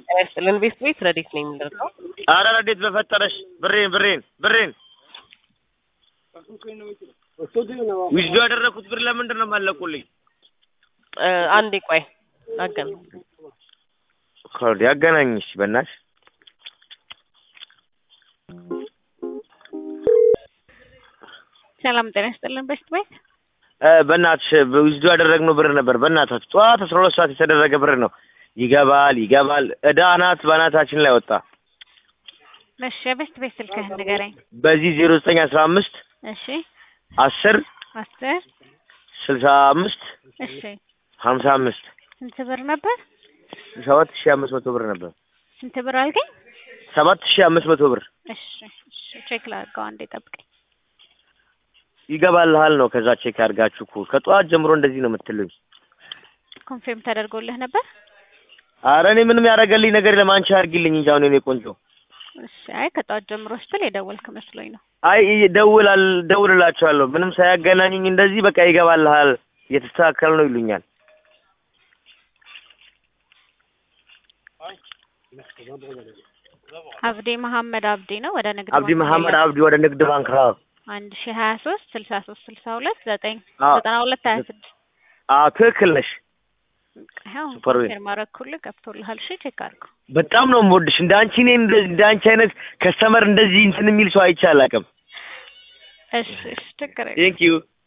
ጤና ይስጥልን ቤት ቤት ረዲት ነው የሚደርገው። አረ ረዴት በፈጠረሽ ብሬን ብሬን ብሬን ዊዝዶ ያደረኩት ብር ለምንድን ነው የማለቁልኝ? አንዴ ቆይ አገን ኮድ ያገናኝሽ በእናትሽ ሰላም ጤና ይስጥልን ቤት ቤት እ በእናትሽ ዊዝዶ ያደረግነው ብር ነበር። በእናታችሁ ጠዋት አስራ ሁለት ሰዓት የተደረገ ብር ነው። ይገባል ይገባል። እዳ አናት በአናታችን ላይ ወጣ። እሺ የቤት ቤት ስልክህን ንገረኝ። በዚህ ዜሮ ዘጠኝ አስራ አምስት እሺ አስር አስር ስልሳ አምስት እሺ ሀምሳ አምስት ስንት ብር ነበር? ሰባት ሺህ አምስት መቶ ብር ነበር። ስንት ብር አልከኝ? ሰባት ሺህ አምስት መቶ ብር እሺ እሺ ቼክ ላድርገው አንዴ ጠብቀኝ። ይገባልሃል ነው። ከዛ ቼክ አድርጋችሁ እኮ ከጠዋት ጀምሮ እንደዚህ ነው የምትሉኝ። ኮንፊርም ተደርጎልህ ነበር? አረ እኔ ምንም ያደረገልኝ ነገር የለም። አንቺ አድርጊልኝ እንጂ አሁን የኔ ቆንጆ። እሺ አይ ከጠዋት ጀምሮ ስትል የደወልክ መስሎኝ ነው። አይ ደውላል ደውልላቸዋለሁ። ምንም ሳያገናኙኝ እንደዚህ በቃ ይገባልሃል እየተስተካከለ ነው ይሉኛል። አብዲ መሐመድ አብዲ ነው ወደ ንግድ አብዲ ባንክ መሐመድ ሌላ አብዲ ወደ ንግድ ባንክ አዎ አንድ ሺ ሀያ ሶስት ስልሳ ሶስት ስልሳ ሁለት ዘጠኝ አዎ። ዘጠና ሁለት ሀያ ስድስት አዎ ትክክል ነሽ። ይኸው ሱፐር ዌል። ኮንፊርም አደረኩልህ ገብቶልሃል። እሺ ቼክ አድርገው። በጣም ነው የምወድሽ። እንደ አንቺ እኔ እንደ- እንደ አንቺ አይነት ከስተመር እንደዚህ እንትን የሚል ሰው አይቼ አላውቅም። እሺ እሺ ችግር የለም። ቴንክ ዩ